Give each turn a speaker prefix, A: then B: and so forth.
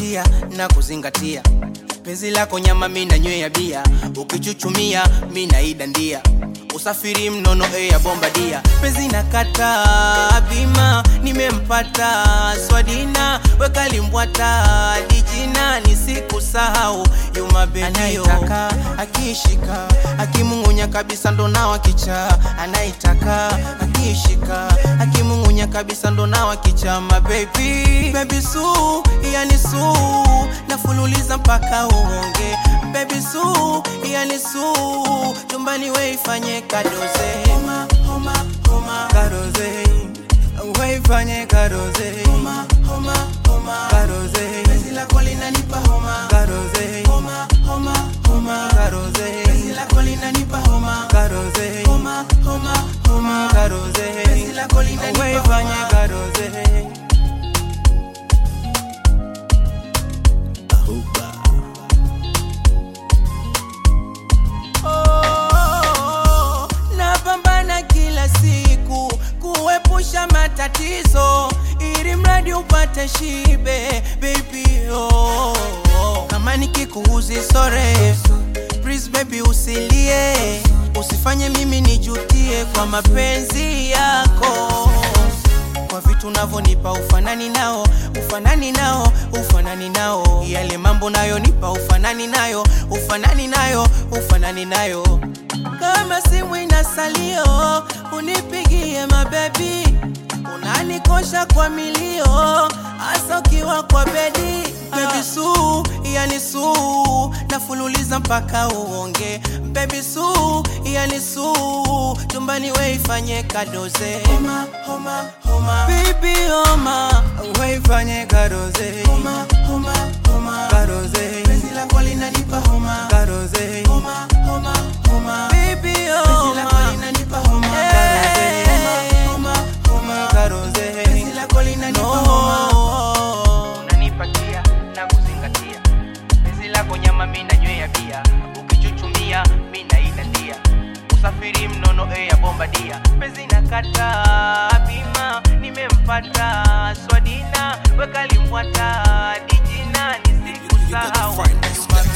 A: nanipatia na kuzingatia penzi lako nyama mi nanywea bia ukichuchumia mi naidandia usafiri mnono e ya bombadia penzi nakata bima nimempata swadina wekalimbwata dijina nisikusahau yumabenayotaka akishika akimung'unya kabisa ndo nawa kicha anaitaka akishika akimung'unya kabisa ndo nawa kicha mabebi bebi su yani su nafululiza mpaka uonge bebi su yani su tumbani weifanye kadoze homa, homa, homa. kadoze weifanye kadoze homa, homa, homa. kadoze penzi lako linanipa homa kadoze homa, homa, homa. kadoze penzi lako linanipa homa kadoze homa, homa, homa. kadoze penzi lako linanipa weifanye kadoze Oh, napambana kila siku kuepusha matatizo ili mradi upate shibe baby oh, oh. kama nikikuuzi sore please baby usilie usifanye mimi nijutie kwa mapenzi yako kwa vitu unavyonipa ufanani nao ufanani nao ufanani nao yale mambo nayo nipa ufanani nayo ufanani nayo ufanani nayo kama simu ina salio unipigie mabebi unanikosha kwa milio hasa ukiwa kwa bedi bebi su yani su nafululiza mpaka uonge bebi su yani su tumbani weifanye kadoze homa, homa, homa. Baby homa weifanye kadoze homa, homa, homa. kadoze penzi lako linanipa homa kadoze homa, homa, homa. Baby homa penzi lako linanipa homa kadoze homa, homa, homa. kadoze penzi lako linanipa homa unanipatia na kuzingatia penzi lako nyama mi nanywea bia ukichuchumia mi naidandia usafiri mnono e ya bombadia penzi nakata bima nimempata swadina wekalimbwata dijina nisikusahau
B: You got the finest.